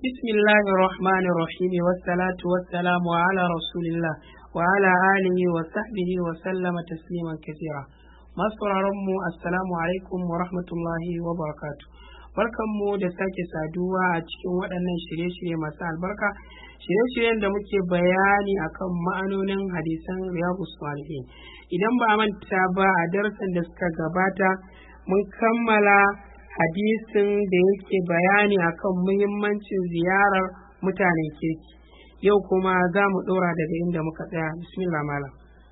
بسم الله الرحمن الرحيم والصلاة والسلام على رسول الله وعلى آله وصحبه وسلم تسليما كثيرا masu mu assalamu alaikum wa rahmatullahi wa barakatu barkanmu da sake saduwa a cikin waɗannan shirye-shirye masu albarka shirye-shiryen da muke bayani akan ma'anonin hadisan riyadu salihin idan ba a manta ba a darasin da suka gabata mun kammala hadisin da yake bayani akan muhimmancin ziyarar mutanen kirki yau kuma za mu ɗora daga inda muka tsaya bismillah malam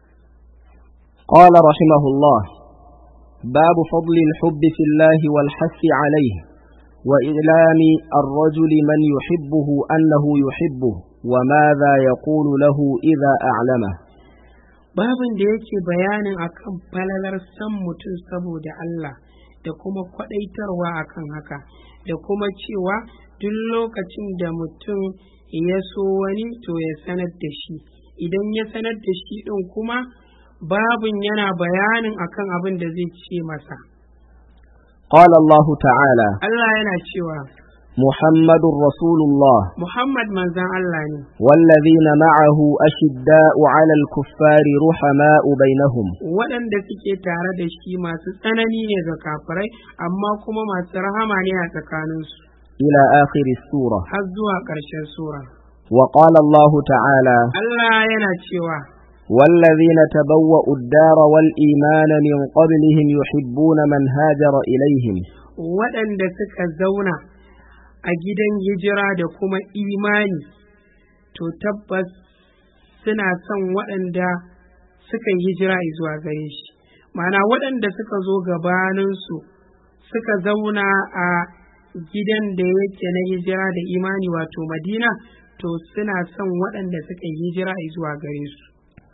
قال رحمه الله باب فضل الحب في الله والحث عليه وإعلام الرجل من يحبه أنه يحبه وماذا يقول له إذا أعلمه babin da yake bayanin akan falalar san mutum saboda Allah da kuma kwadaitarwa akan haka da kuma cewa duk lokacin da mutum ya so wani to ya sanar da shi idan ya sanar da shi ɗin kuma babin yana bayanin akan abin da zai ce masa قال الله تعالى Allah yana cewa محمد رسول الله Muhammad manzan Allah ne والذين معه أشداء على الكفار رحماء بينهم waɗanda suke tare da shi masu tsanani ne ga kafirai amma kuma masu rahama ne a tsakaninsu إلى آخر السورة har zuwa ƙarshen sura وقال الله تعالى Allah yana cewa والذين تبوأوا الدار والإيمان من قبلهم يحبون من هاجر إليهم waɗanda suka zauna a gidan hijira da kuma imani to tabbas suna son waɗanda suka yi hijira zuwa gare shi ma'ana waɗanda suka zo gabaninsu suka zauna a gidan da yake na hijira da imani wato madina to suna son waɗanda suka yi hijira zuwa gare su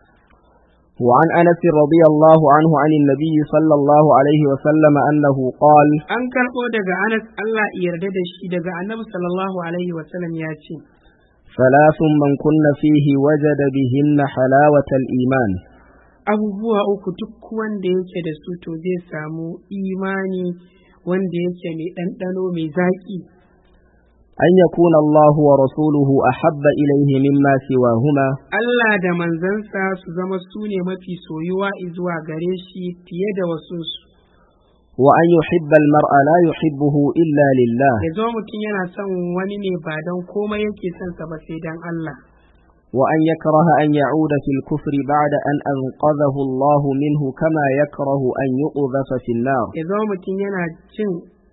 وعن أنس رضي الله عنه عن النبي صلى الله عليه وسلم أنه قال an karɓo daga anas allah ya yarda da shi daga annabi sallallahu alaihi wasallam ya ce ثلاث من كن فيه وجد بهن حلاوة الإيمان abubuwa uku duk wanda yake da su to zai samu imani wanda yake mai ɗanɗano mai zaƙi أن يكون الله ورسوله أحب إليه مما سواهما Allah da manzansa su zama su ne mafi soyuwa zuwa gare shi fiye da wasu su وأن يحب المرء لا يحبه إلا لله ya zama mutum yana son wani ne ba don komai yake son sa ba sai don Allah وأن يكره أن يعود في الكفر بعد أن أنقذه الله منه كما يكره أن يقذف في النار ya zama mutum yana jin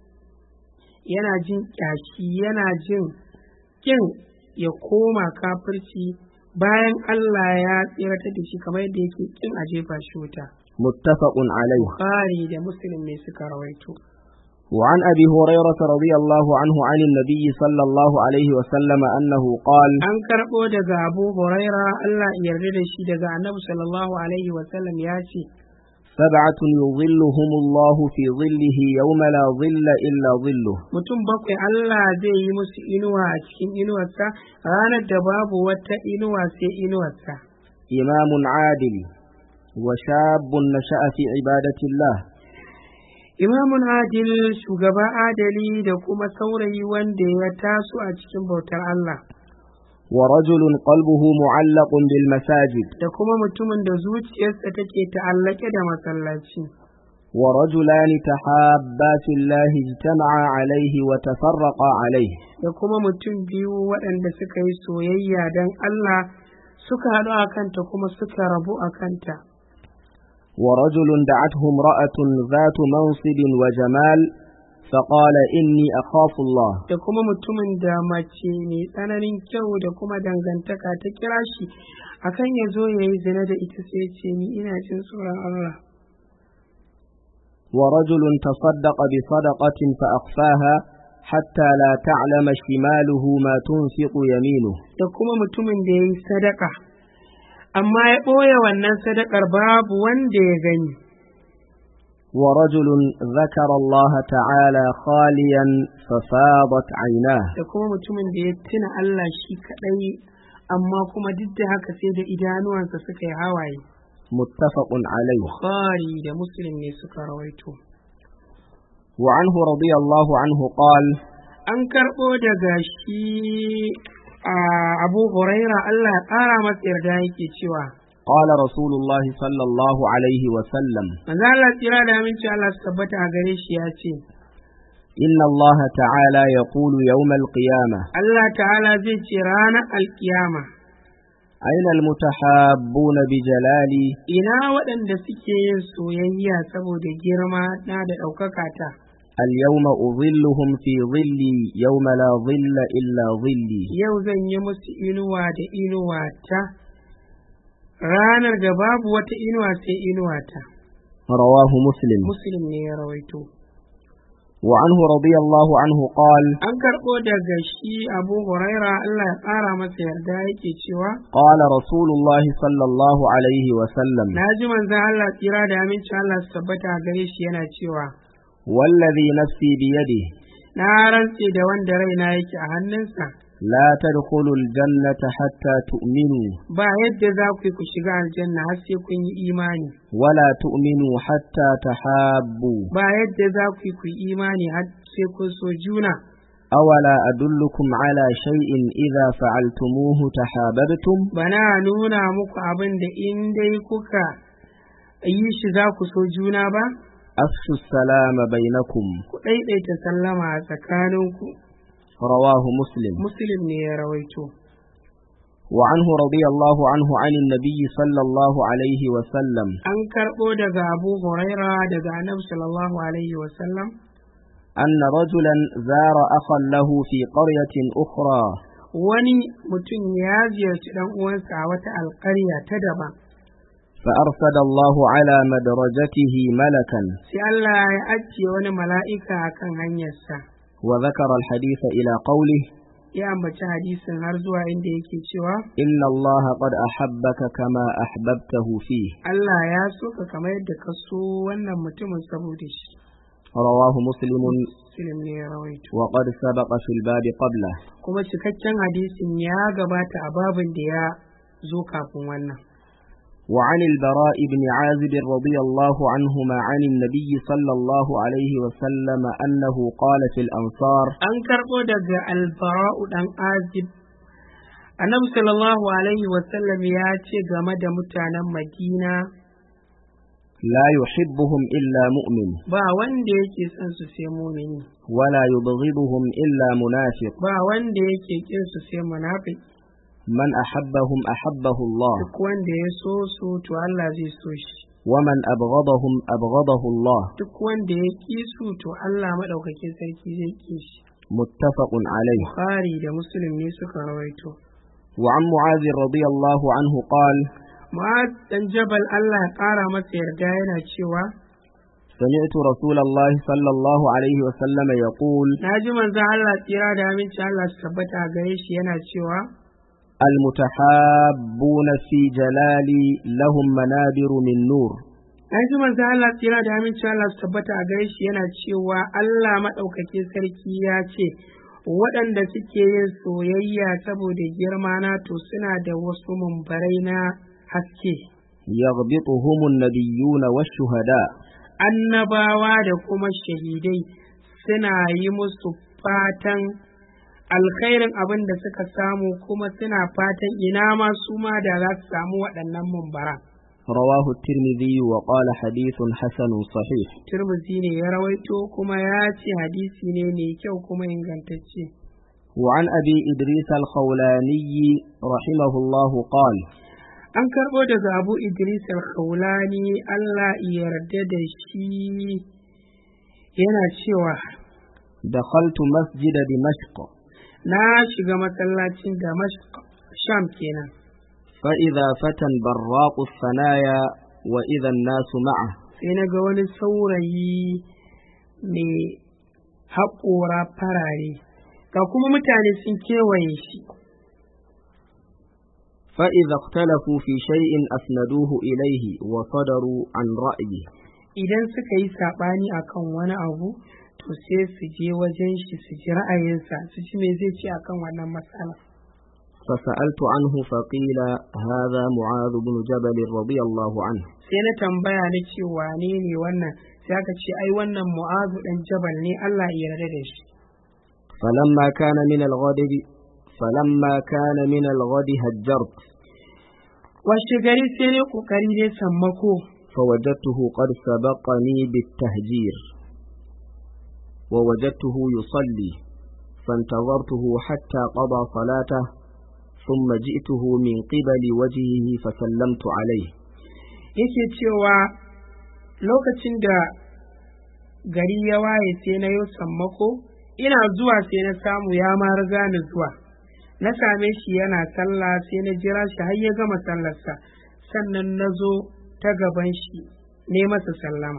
yana jin ƙyashi yana jin kin ya koma kafirci bayan Allah ya tsiratar da shi kamar yadda yake kin a jefa shi wuta متفق عليه Bukhari da Muslim ne suka rawaito وعن أبي هريرة رضي الله عنه عن النبي صلى الله عليه وسلم أنه قال an karɓo daga Abu Huraira Allah ya yarda da shi daga Annabi sallallahu alaihi wa sallam ya ce سبعة يظلهم الله في ظله يوم لا ظل إلا ظله mutum bakwai Allah zai yi musu inuwa a cikin inuwarsa ranar da babu wata inuwa sai inuwarsa إمام عادل وشاب نشأ في عبادة الله imamun adil shugaba adali da kuma saurayi wanda ya taso a cikin bautar Allah ورجل قلبه معلق بالمساجد da kuma mutumin da zuciyarsa take ta'allake da masallaci ورجلان تحابا في الله اجتمعا عليه وتفرقا عليه da kuma mutum biyu waɗanda suka yi soyayya don Allah suka haɗu a kanta kuma suka rabu a kanta ورجل دعته امرأة ذات منصب وجمال فقال إني أخاف الله da kuma mutumin da mace mai tsananin kyau da kuma dangantaka ta kira shi akan ya zo ya yi zina da ita sai ya ce ni ina jin tsoron Allah ورجل تصدق بصدقة فأخفاها حتى لا تعلم شماله ما تنفق يمينه da kuma mutumin da ya yi sadaka amma ya ɓoye wannan sadakar babu wanda ya gani ورجل ذكر الله تعالى خاليا ففاضت عيناه da kuma mutumin da ya tuna Allah shi kaɗai amma kuma duk da haka sai da idanuwansa suka yi hawaye متفق عليه Bukhari da Muslim ne suka rawaito وعنه رضي الله عنه قال an karɓo daga shi a abu huraira Allah ya ƙara masa yarda yake cewa قال رسول الله صلى الله عليه وسلم manzo Allah tsira da aminci Allah su tabbata a gare shi ya ce إن الله تعالى يقول يوم القيامة Allah ta'ala zai ce ranar alkiyama أين المتحابون بجلالي ina waɗanda suke yin soyayya saboda girma na da ɗaukaka ta اليوم أظلهم في ظلي يوم لا ظل إلا ظلي yau zan yi musu inuwa da inuwa ta ranar da babu wata inuwa sai inuwa ta رواه مسلم muslim ne ya rawaito وعنه رضي الله عنه قال an karɓo daga shi abu huraira Allah ya ƙara masa yarda yake cewa قال رسول الله صلى الله عليه وسلم na ji manzan Allah tsira da aminci Allah su tabbata a gare shi yana cewa والذي نفسي بيده na rantse da wanda raina yake a hannunsa لا تدخلوا الجنة حتى تؤمنوا ba yadda za ku yi ku shiga aljanna har sai kun yi imani ولا تؤمنوا حتى تحابوا ba yadda za ku yi ku yi imani har sai kun so juna أولا أدلكم على شيء إذا فعلتموه تحاببتم bana nuna muku abin da in dai kuka yi shi za ku so juna ba أفشوا السلام بينكم ku ɗaiɗaita sallama a tsakaninku رواه مسلم muslim ne ya rawaito وعنه رضي الله عنه عن النبي صلى الله عليه وسلم an karɓo daga abu huraira daga annabi sallallahu alaihi wasallam أن رجلا زار أخا له في قرية أخرى wani mutum ya ziyarci ɗan uwansa a wata alƙarya ta daban فأرسل الله على مدرجته ملكا sai Allah ya ajiye wani mala'ika a kan hanyarsa وذكر الحديث إلى قوله ya ambaci hadisin har zuwa inda yake cewa إن الله قد أحبك كما أحببته فيه Allah ya so ka kamar yadda ka so wannan mutumin saboda shi رواه مسلم Muslim ne ya rawaito وقد سبق في الباب قبله kuma cikakken hadisin ya gabata a babin da ya zo kafin wannan وعن البراء بن عازب رضي الله عنهما عن النبي صلى الله عليه وسلم أنه قال في الأنصار an karɓo daga albara'u ɗan azib annabi sallallahu alaihi wasallam ya ce game da mutanen madina لا يحبهم إلا مؤمن ba wanda yake son su sai mumini ولا يبغضهم إلا منافق ba wanda yake kin su sai munafiki من أحبهم أحبه الله duk wanda ya so su to Allah zai so shi ومن أبغضهم أبغضه الله duk wanda ya ki su to Allah madaukakin sarki zai ki shi متفق عليه Bukhari da Muslim ne suka rawaito وعن معاذ رضي الله عنه قال Mu'az dan Jabal Allah ya ƙara masa yarda yana cewa سمعت رسول الله صلى الله عليه وسلم يقول na ji manzon Allah tsira da aminci Allah su tabbata a gare shi yana cewa المتحابون في جلالي لهم منابر من نور na ji manzon Allah tsira da aminci Allah su tabbata a gare shi yana cewa Allah maɗaukakin sarki ya ce waɗanda suke yin soyayya saboda girma na to suna da wasu mumbarai na haske يغبطهم النبيون والشهداء annabawa da kuma shahidai suna yi musu fatan alkhairin abin da suka samu kuma suna fatan ina ma su ma da za su samu waɗannan mumbara. رواه الترمذي وقال حديث حسن صحيح Turmuzi ne ya rawaito kuma ya ce hadisi ne mai kyau kuma ingantacce. وعن أبي إدريس الخولاني رحمه الله قال An karɓo daga Abu Idris al-Khawlani Allah ya yarda da shi yana cewa دخلت مسجد دمشق na shiga masallacin Damashq Sham kenan. فإذا فتى براق الثنايا وإذا الناس معه sai na ga wani saurayi mai haƙora farare ga kuma mutane sun kewaye shi فإذا اختلفوا في شيء أسندوه إليه وصدروا عن رأيه idan suka yi saɓani akan wani abu to sai su je wajen shi su ji ra'ayinsa su ji me zai ce akan wannan matsala فسألت عنه فقيل هذا معاذ بن جبل رضي الله عنه sai na tambaya na ce wane ne wannan sai aka ce ai wannan mu'azu dan jabal ne Allah ya yarda da shi فلما كان من الغد فلما كان من الغد هجرت washe gari sai ne kokari dai sammako فوجدته قد سبقني بالتهجير ووجدته يصلي فانتظرته حتى قضى صلاته ثم جئته من قبل وجهه فسلمت عليه yake cewa lokacin da gari ya waye sai na yi sammako ina zuwa sai na samu ya ma riga ni zuwa na same shi yana sallah sai na jira shi har ya gama sallarsa sannan na zo ta gaban shi ne masa sallama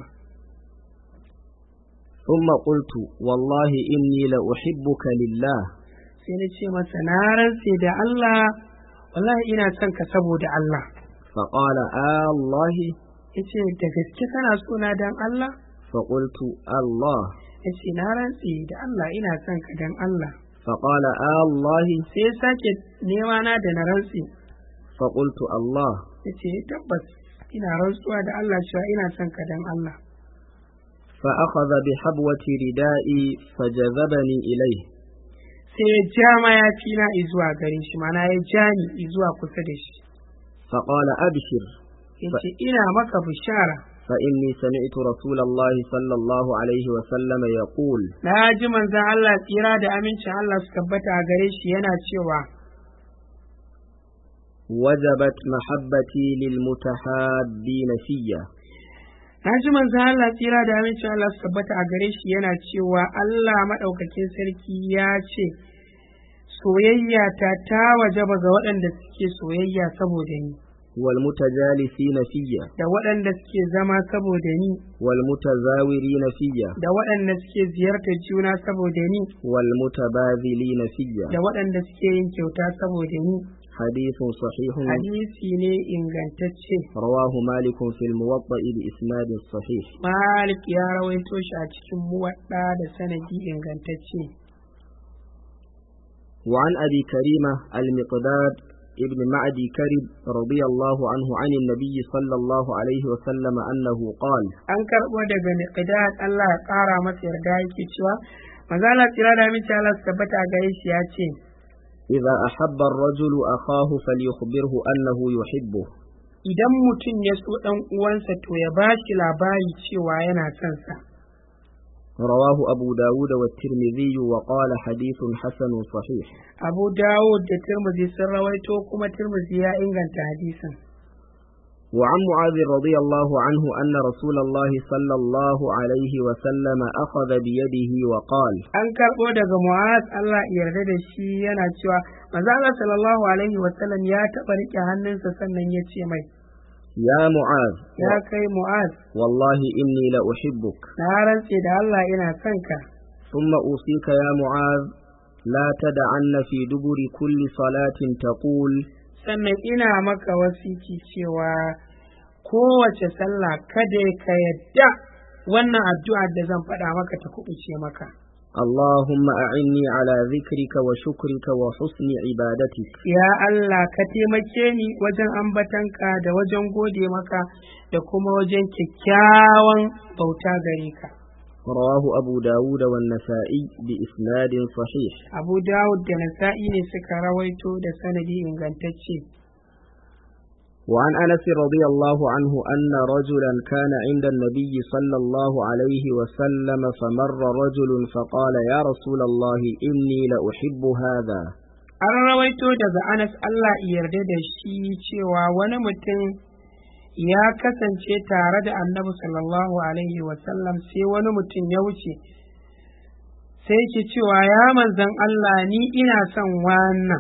ثم قلت والله إني لأحبك لله sai na ce masa na rantse da Allah wallahi ina son ka saboda Allah فقال آه الله yace da gaske kana so na dan Allah فقلت الله yace na rantse da Allah ina son ka dan Allah فقال آه الله sai ya sake nema na da na rantse فقلت الله yace tabbas ina rantsuwa da Allah cewa ina son ka dan Allah فأخذ بحبوة ردائي فجذبني إليه sai ya ja mayafi na izuwa gare shi mana ya ja ni izuwa kusa da shi فقال أبشر yace ina maka bishara فإني سمعت رسول الله صلى الله عليه وسلم يقول na ji manzon Allah tsira da amincin Allah su tabbata a gare shi yana cewa وجبت محبتي للمتحابين فيا na ji manzon Allah tsira da amincin Allah su tabbata a gare shi yana cewa Allah maɗaukakin sarki ya ce soyayya ta ta wajaba ga waɗanda suke soyayya saboda ni والمتجالسين فيا da waɗanda suke zama saboda ni والمتزاورين فيا da waɗanda suke ziyartar juna saboda ni والمتباذلين فيا da waɗanda suke yin kyauta saboda ni حديث صحيح hadisi ne ingantacce رواه مالك في الموطأ بإسناد صحيح malik ya rawaito shi a cikin muwaɗa da sanadi ingantacce وعن أبي كريمة المقداد ابن معدي كرب رضي الله عنه عن النبي صلى الله عليه وسلم أنه قال an karɓo daga miqdad Allah ya ƙara masa yarda yake cewa manzo Allah tsira da mace Allah su tabbata a gare shi ya ce إذا أحب الرجل أخاه فليخبره أنه يحبه idan mutum ya so ɗan uwansa to ya ba shi labari cewa yana son sa رواه أبو داود والترمذي وقال حديث حسن صحيح Abu Dawud da Tirmidhi sun rawaito kuma Tirmidhi ya inganta hadisin وعن معاذ رضي الله عنه أن رسول الله صلى الله عليه وسلم أخذ بيده وقال an karɓo daga Mu'az Allah ya yarda da shi yana cewa manzo Allah sallallahu alaihi wa sallam ya taɓa riƙe hannunsa sannan ya ce mai يا معاذ ya kai Mu'az والله إني لأحبك na rantse da Allah ina son ka ثم أوصيك يا معاذ لا تدعن في دبر كل صلاة تقول sannan ina maka wasiki cewa kowace sallah kada ka yadda wannan addu'a da zan faɗa maka ta kuɓuce maka اللهم أعني على ذكرك وشكرك وحسن عبادتك ya Allah ka taimake ni wajen ambatanka da wajen gode maka da kuma wajen kyakkyawan bauta gare ka رواه أبو داود والنسائي بإسناد صحيح Abu Dawud da Nasa'i ne suka rawaito da sanadi ingantacce وعن أنس رضي الله عنه أن رجلا كان عند النبي صلى الله عليه وسلم فمر رجل فقال يا رسول الله إني لأحب هذا an rawaito daga Anas Allah ya yarda da shi cewa wani mutum ya kasance tare da annabi sallallahu alaihi wasallam sai wani mutum ya wuce sai ke cewa ya manzan Allah ni ina son wannan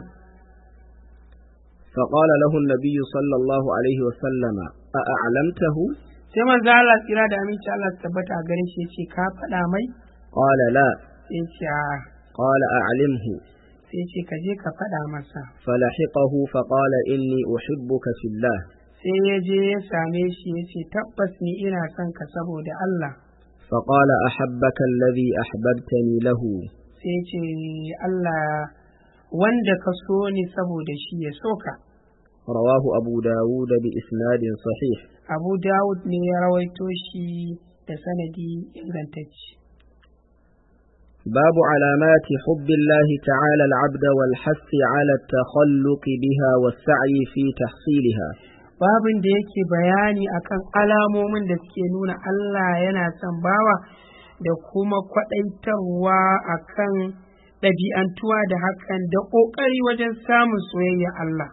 فقال له النبي صلى الله عليه وسلم أأعلمته sai manzo Allah tsira da aminci Allah su tabbata a gare shi yace ka faɗa mai قال لا sai ce a قال أعلمه sai ce ka je ka faɗa masa فلحقه فقال إني أحبك في الله sai ya je ya same shi ya ce tabbas ni ina son ka saboda Allah فقال أحبك الذي أحببتني له sai ya ce Allah wanda ka so ni saboda shi ya so ka رواه أبو داود بإسناد صحيح Abu Dawud ne ya rawaito shi da sanadi ingantacce باب علامات حب الله تعالى العبد والحث على التخلق بها والسعي في تحصيلها babin da yake bayani akan alamomin da suke nuna Allah yana son bawa da kuma kwaɗaitarwa akan ɗabi'antuwa da hakan da ƙoƙari wajen samun soyayya Allah.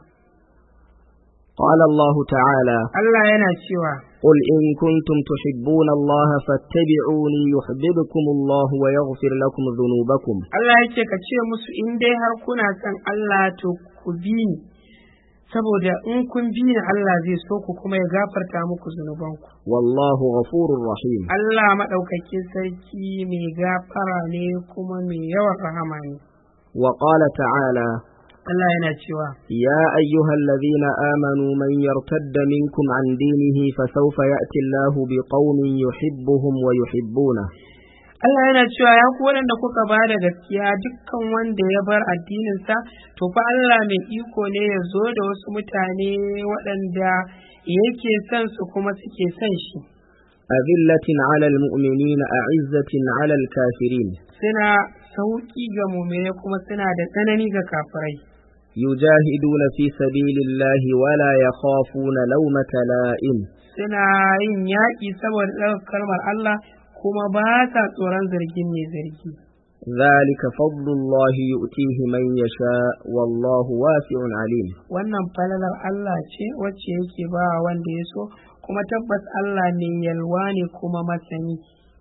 قال الله تعالى Allah yana cewa, قل إن كنتم تحبون الله فاتبعوني يحببكم الله ويغفر لكم ذنوبكم Allah yake ka ce musu in dai har kuna son Allah to ku bi ni, saboda in kun bi ni Allah zai so ku kuma ya gafarta muku zunubanku. والله غفور رحيم Allah maɗaukakin sarki mai gafara ne kuma mai yawan rahama ne. وقال تعالى Allah yana cewa, يا أيها الذين آمنوا من يرتد منكم عن دينه فسوف يأتي الله بقوم يحبهم ويحبونه Allah yana cewa ya ku waɗanda kuka ba da gaskiya dukkan wanda ya bar addininsa, to fa Allah mai iko ne ya zo da wasu mutane waɗanda yake son su kuma suke son shi. أذلة على المؤمنين أعزة على الكافرين Suna sauƙi ga mumine kuma suna da tsanani ga kafirai. يجاهدون في سبيل الله ولا يخافون لومة لائم Suna yin yaƙi saboda ɗaukar kalmar Allah kuma ba sa tsoron zargin mai zargi. ذلك فضل الله يؤتيه من يشاء والله واسع عليم Wannan falalar Allah ce wacce yake ba wanda ya so kuma tabbas Allah ne yalwa ne kuma masani.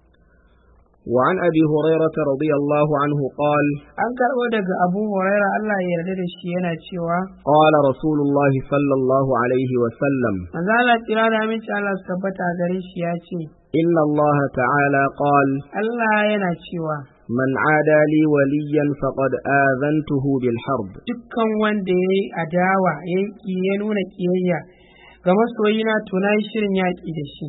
وعن أبي هريرة رضي الله عنه قال An karɓo daga Abu Huraira Allah ya yarda da shi yana cewa قال رسول الله صلى الله عليه وسلم Manzo Allah tsira da aminci Allah su tabbata a gare shi ya ce إن الله تعالى قال Allah yana cewa من عادى لي وليا فقد آذنته بالحرب dukkan wanda ya yi adawa ya yi ƙi- ya nuna ƙiyayya ga masoyina to na yi shirin yaƙi da shi.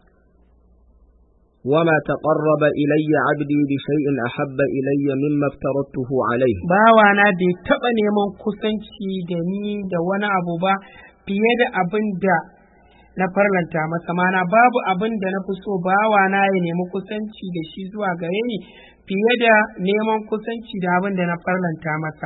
وما تقرب إلي عبدي بشيء أحب إلي مما افترضته عليه Bawana bai taɓa neman kusanci da ni da wani abu ba fiye da abin da na farlanta masa mana babu abin da na fi so bawana ya nemi kusanci da shi zuwa gare ni fiye da neman kusanci da abin da na farlanta masa.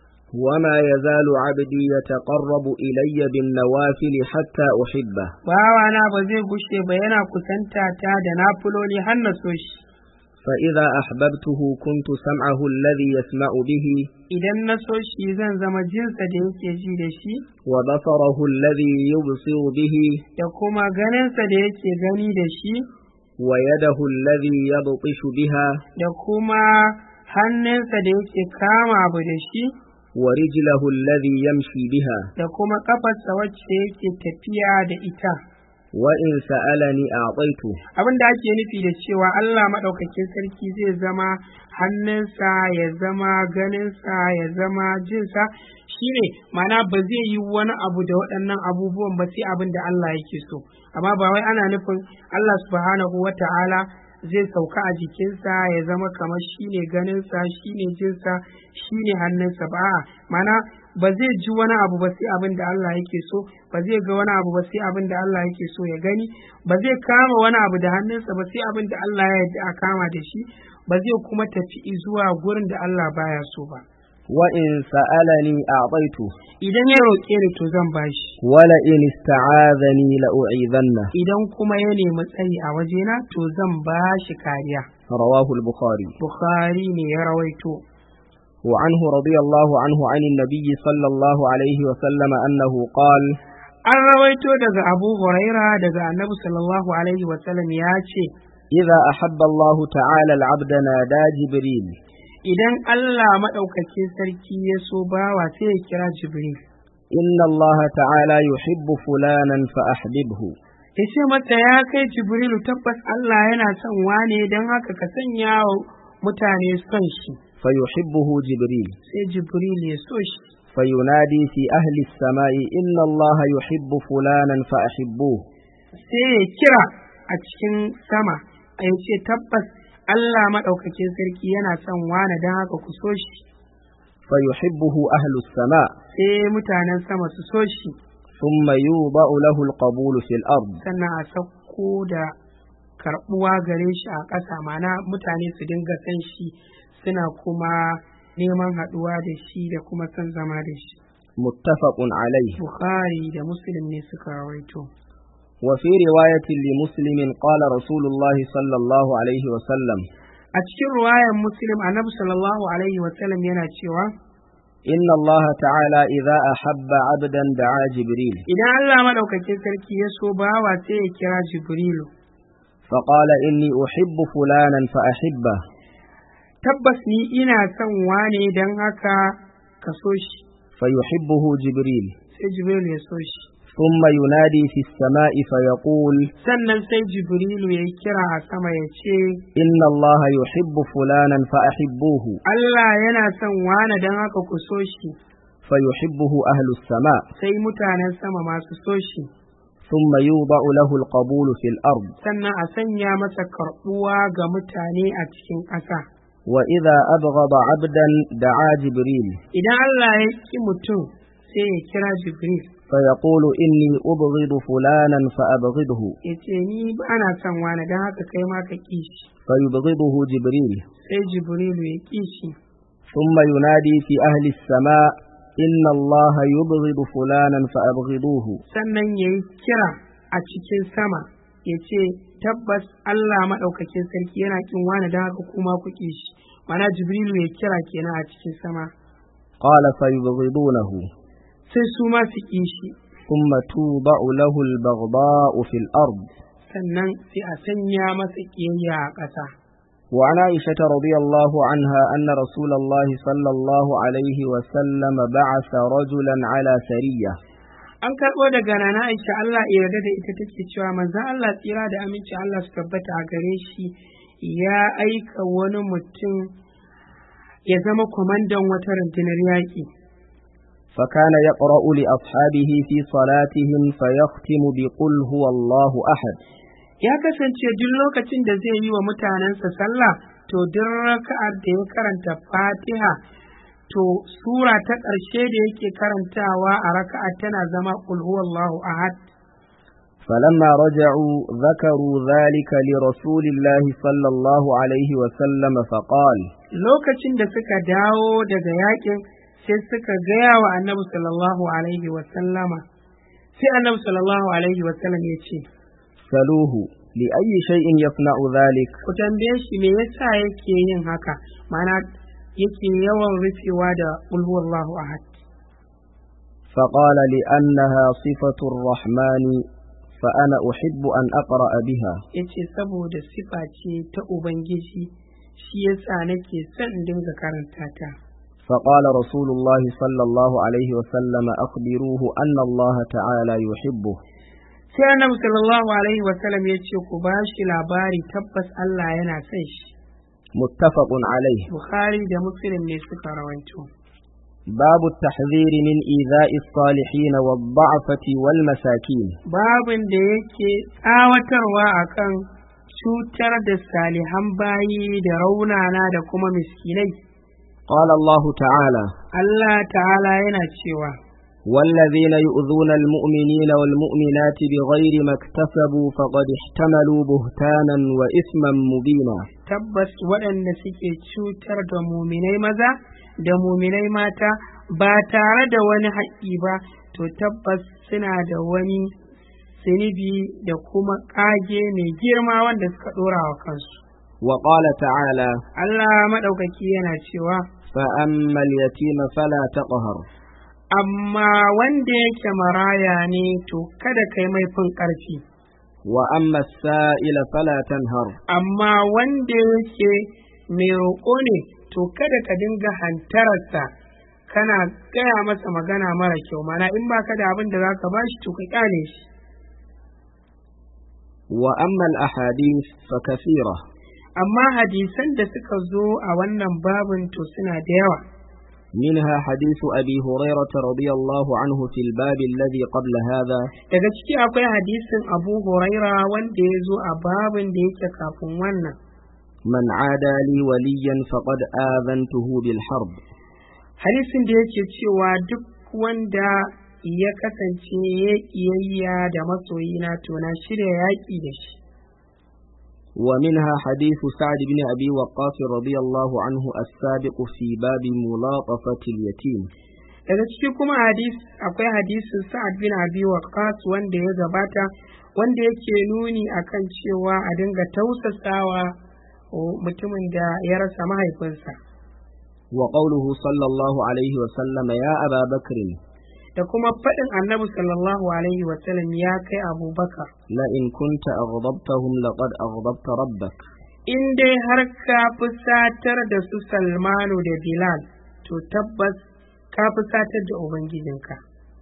وما يزال عبدي يتقرب إلي بالنوافل حتى أحبه Bawana ba zai gushe ba yana kusanta ta da nafuloli har na so shi. فإذا أحببته كنت سمعه الذي يسمع به Idan na so shi zan zama jinsa da yake ji da shi, وبصره الذي يبصر به da kuma ganinsa da yake gani da shi, ويده الذي يبطش بها da kuma hannunsa da yake kama abu da shi, ورجله الذي يمشي بها da kuma ƙafarsa wacce yake tafiya da ita. وإن سألني أعطيته Abin da ake nufi da cewa Allah maɗaukakin sarki zai zama hannunsa ya zama ganinsa ya zama jinsa shine mana ba zai yi wani abu da waɗannan abubuwan ba sai abin da Allah yake so amma ba wai ana nufin Allah subhanahu wa ta'ala zai sauka a jikinsa ya zama kamar shine ganinsa shine jinsa shine hannunsa ba a'a, mana ba zai ji wani abu ba sai abin da Allah yake so ba zai ga wani abu ba sai abin da Allah yake so ya gani ba zai kama wani abu da hannunsa ba sai abin da Allah ya yarda a kama da shi ba zai kuma tafi zuwa gurin da Allah baya so ba وإن سألني أعطيته idan ya roƙe ni to zan bashi ولئن استعاذني لأعيذنه idan kuma ya nemi tsayi a wajena to zan bashi kariya رواه البخاري Bukhari ne ya rawaito وعنه رضي الله عنه عن النبي صلى الله عليه وسلم أنه قال an rawaito daga Abu Huraira daga Annabi sallallahu alaihi wasallam ya ce إذا أحب الله تعالى العبد نادى جبريل idan Allah maɗaukakin sarki ya so bawa sai ya kira Jibril إن الله تعالى يحب فلانا فأحببه ya ce mata ya kai Jibrilu tabbas Allah yana son wane don haka ka sanya wa mutane son shi فيحبه جبريل sai Jibril ya so shi فينادي في أهل السماء إن الله يحب فلانا فأحبوه sai ya kira a cikin sama a ya ce tabbas Allah maɗaukakin sarki yana son wane don haka ku so shi فيحبه أهل السماء sai mutanen sama su so shi ثم يوضع له القبول في الأرض sannan a sauko da karɓuwa gare shi a ƙasa mana mutane su dinga san shi suna kuma neman haɗuwa da shi da kuma son zama da shi متفق عليه bukhari da muslim ne suka rawaito وفي رواية لمسلم قال رسول الله صلى الله عليه وسلم a cikin ruwayan muslim annabi sallallahu alaihi wasallam yana cewa إن الله تعالى إذا أحب عبدا دعا جبريل idan Allah madaukakin sarki ya so bawa sai ya kira jibrilu فقال إني أحب فلانا فأحبه tabbas ni ina son wane don haka ka so shi فيحبه جبريل sai jibrilu ya so shi ثم ينادي في السماء فيقول sannan sai jibrilu ya yi kira a sama ya ce إن الله يحب فلانا فأحبوه Allah yana son wane don haka ku so shi فيحبه أهل السماء sai mutanen sama masu so shi ثم يوضع له القبول في الأرض sannan a sanya masa karɓuwa ga mutane a cikin ƙasa وإذا أبغض عبدا دعا جبريل idan Allah ya ƙi mutum sai ya kira jibril فيقول إني أبغض فلانا فأبغضه ya ce ni ba na son wane don haka kai ma ka ƙi shi فيبغضه جبريل sai jibrilu ya ƙi shi ثم ينادي في أهل السماء إن الله يبغض فلانا فأبغضوه sannan ya yi kira a cikin sama ya ce tabbas Allah maɗaukakin sarki yana ƙin wane don haka kuma ku ƙi shi mana jibrilu ya kira kenan a cikin sama قال فيبغضونه sai su ma su ƙi shi ثم توضع له البغضاء في الأرض sannan sai a sanya masa ƙiyayya a ƙasa وعن عائشة رضي الله عنها أن رسول الله صلى الله عليه وسلم بعث رجلا على سرية an karɓo daga nana Aisha Allah ya yarda da ita take cewa manzon Allah tsira da aminci Allah su tabbata a gare shi ya aika wani mutum ya zama kwamandan wata rundunar yaƙi فكان يقرأ لأصحابه في صلاتهم فيختم بقل هو الله أحد ya kasance duk lokacin da zai yi wa mutanensa sallah to duk raka'ar da ya karanta fatiha to sura ta ƙarshe da yake karantawa a raka'ar tana zama qul huwallahu ahad فلما رجعوا ذكروا ذلك لرسول الله صلى الله عليه وسلم فقال lokacin da suka dawo daga yakin sai suka gaya wa annabi sallallahu alaihi wa sallama sai annabi sallallahu alaihi wa sallam ya ce سلوه لأي شيء يصنع ذلك ku tambaye shi me yasa yake yin haka mana yake yawan rufewa da qul huwallahu ahad فقال لأنها صفة الرحمن فأنا أحب أن أقرأ بها yace saboda sifa ce ta ubangiji shi yasa nake son in dinga karanta ta فقال رسول الله صلى الله عليه وسلم أخبروه أن الله تعالى يحبه sai annabi sallallahu alaihi wa sallam ya ce ku ba shi labari tabbas Allah yana son shi متفق عليه bukhari da muslim ne suka rawaito باب التحذير من إيذاء الصالحين والضعفة والمساكين babin da yake tsawatarwa akan cutar da salihan bayi da raunana da kuma miskinai قال الله تعالى Allah ta'ala yana cewa والذين يؤذون المؤمنين والمؤمنات بغير ما اكتسبوا فقد احتملوا بهتانا وإثما مبينا tabbas waɗanda suke cutar da muminai maza da muminai mata ba tare da wani haƙƙi ba to tabbas suna da wani sinibi da kuma ƙage mai girma wanda suka ɗora wa kansu وقال تعالى Allah maɗaukaki yana cewa فأما اليتيم فلا تقهر amma wanda yake maraya ne to kada kai mai fin ƙarfi وأما السائل فلا تنهر amma wanda yake mai roƙo ne to kada ka dinga hantararsa kana gaya masa magana mara kyau mana in ba ka da abin da za ka ba shi to ka kyale shi وأما الأحاديث فكثيرة amma hadisan da suka zo a wannan babin to suna da yawa منها حديث أبي هريرة رضي الله عنه في الباب الذي قبل هذا daga ciki akwai hadisin abu huraira wanda ya zo a babin da yake kafin wannan من عادى لي وليا فقد آذنته بالحرب hadisin da yake cewa duk wanda ya kasance ya ƙiyayya da masoyina to na shirya yaƙi da shi ومنها حديث سعد بن أبي وقاص رضي الله عنه السابق في باب ملاطفة اليتيم daga ciki kuma hadis akwai hadisin sa'ad bin abi waqqas wanda ya gabata wanda yake nuni akan cewa a dinga tausasawa mutumin da ya rasa mahaifinsa وقوله صلى الله عليه وسلم يا أبا بكر da kuma faɗin annabi sallallahu alaihi wasallam ya kai abubakar لئن كنت أغضبتهم لقد أغضبت ربك in dai har ka fusatar da su salmanu da bilal to tabbas ka fusatar da ubangijinka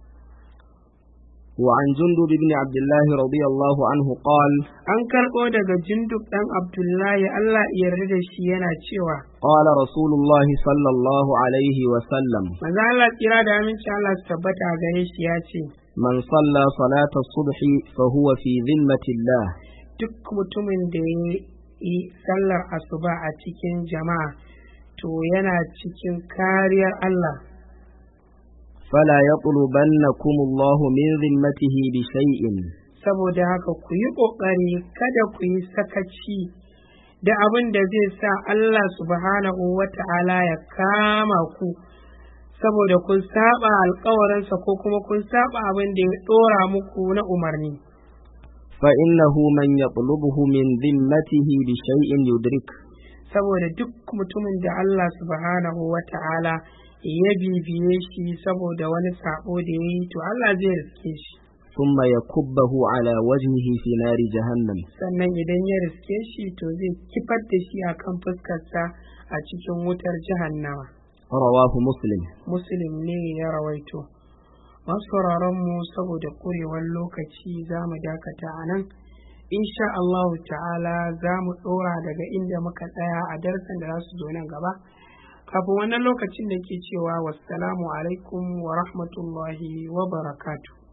وعن جندب بن عبد الله رضي الله عنه قال an karɓo daga jinduk ɗan abdullahi allah ya yarda da shi yana cewa قال رسول الله صلى الله عليه وسلم manzo allah tsira da aminci allah su tabbata a gare shi ya ce من صلى صلاة الصبح فهو في ذمة الله duk mutumin da ya yi sallar asuba a cikin jama'a to yana cikin kariyar allah فلا يطلبنكم الله من ذمته بشيء saboda haka ku yi ƙoƙari kada ku yi sakaci da abin da zai sa Allah subhanahu wa ta'ala ya kama ku saboda kun saba alkawarinsa ko kuma kun saba abin da ya ɗora muku na umarni فإنه من يطلبه من ذمته بشيء يدرك saboda duk mutumin da Allah subhanahu wa ta'ala ya bibiye shi saboda wani sabo da ya yi to Allah zai riske shi ثم يكبه على وجهه في نار جهنم sannan idan ya riske shi to zai kifar da shi a kan fuskarsa a cikin wutar jahannama رواه مسلم muslim ne ya rawaito masu mu saboda kurewar lokaci za mu dakata a nan insha Allahu ta'ala za mu ɗora daga inda muka tsaya a darasin da za su zo nan gaba kafin wannan lokacin da ke cewa wassalamu alaikum wa rahmatullahi wa barakatuh